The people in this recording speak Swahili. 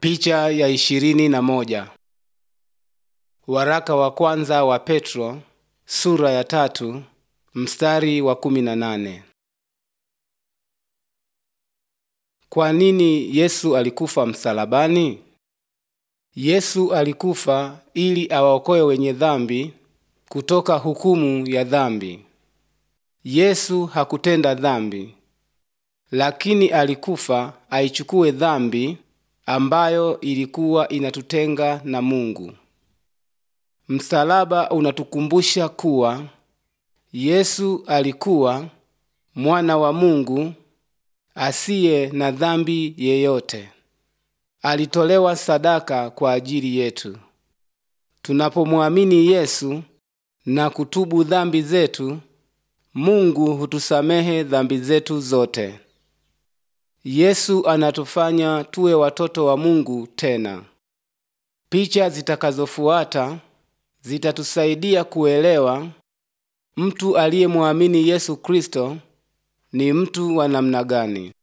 Picha ya ishirini na moja. Waraka wa kwanza wa Petro sura ya tatu mstari wa kumi na nane. Kwa nini Yesu alikufa msalabani? Yesu alikufa ili awaokoe wenye dhambi kutoka hukumu ya dhambi. Yesu hakutenda dhambi, lakini alikufa aichukue dhambi ambayo ilikuwa inatutenga na Mungu. Msalaba unatukumbusha kuwa Yesu alikuwa mwana wa Mungu asiye na dhambi yeyote. Alitolewa sadaka kwa ajili yetu. Tunapomwamini Yesu na kutubu dhambi zetu, Mungu hutusamehe dhambi zetu zote. Yesu anatufanya tuwe watoto wa Mungu tena. Picha zitakazofuata zitatusaidia kuelewa mtu aliyemwamini Yesu Kristo ni mtu wa namna gani.